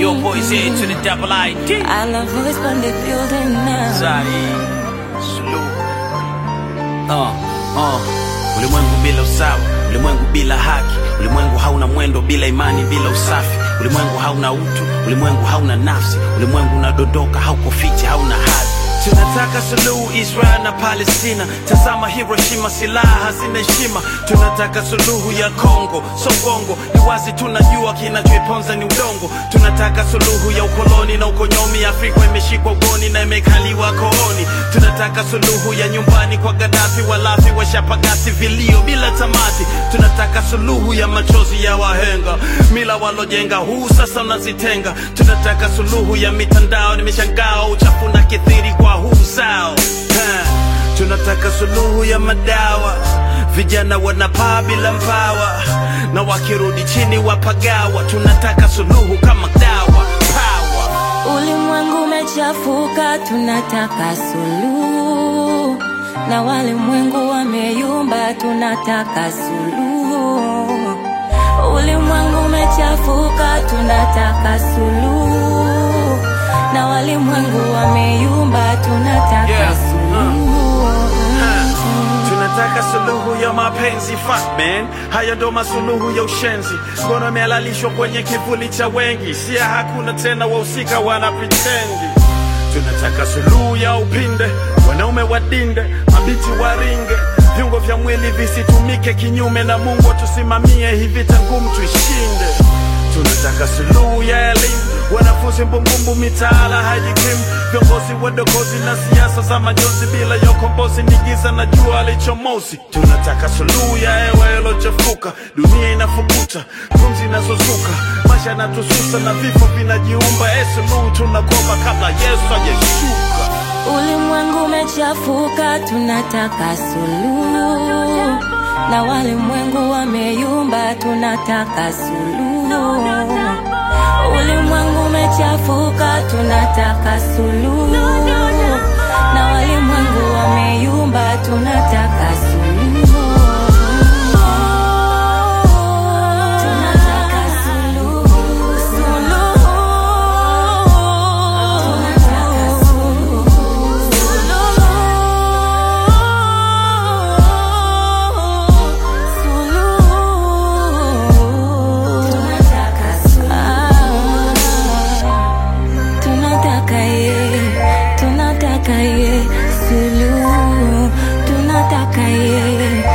Your boys here to the double ID. I love voice from the building now. Zari. Salute. Uh, uh. Ulimwengu bila usawa, ulimwengu bila haki, ulimwengu hauna mwendo bila imani, bila usafi, ulimwengu hauna utu, ulimwengu hauna nafsi, ulimwengu unadondoka, hauko fiti, hauna hadhi. Tunataka suluhu Israel na Palestina, tazama Hiroshima, silaha hazina heshima. Tunataka suluhu ya Kongo, Songongo, ni wazi tunajua kinachoiponza ni udongo. Tunataka suluhu ya ukoloni na ukonyomi, Afrika imeshikwa ugoni na imekaliwa kooni. Tunataka suluhu ya nyumbani kwa Gaddafi, walafi washapagasi vilio bila tamati. Tunataka suluhu ya machozi ya wahenga, mila walojenga, huu sasa unazitenga. Tunataka suluhu ya mitandao, nimeshangao uchafu na kithiri kwa huu zao Ha. Tunataka suluhu ya madawa, vijana wanapaa bila mbawa, na wakirudi chini wapagawa. Tunataka suluhu kama dawa power. Ulimwengu umechafuka, tunataka suluhu, na walimwengu wameyumba, tunataka suluhu. Ulimwengu umechafuka, tunataka suluhu, na walimwengu wameyumba, tunataka Yeah. suluhu. Tunataka suluhu ya mapenzi fuck man, haya ndo masuluhu ya ushenzi. Ngono imehalalishwa kwenye kivuli cha wengi, sia hakuna tena, wahusika wana pretendi. Tunataka suluhu ya upinde, wanaume wadinde, mabiti waringe, viungo vya mwili visitumike kinyume na Mungu atusimamie, hii vita ngumu tuishinde. Tunataka suluhu ya elimu, wanafunzi mbumbumbu, mitaala hajikimu, viongozi wadokozi na siasa za majonzi, bila ya ukombozi ni giza na jua lichomozi. Tunataka suluhu ya hewa ilochafuka, dunia inafukuta, pumzi inazozuka, maisha yanatususa na vifo vinajiumba. E, suluhu tunakomba kabla Yesu hajeshuka. Ulimwengu umechafuka, tunataka suluhu, na walimwengu wameyumba, tunataka suluhu. Ulimwengu umechafuka, tunataka suluhu, na walimwengu wameyumba, tunataka suluhu.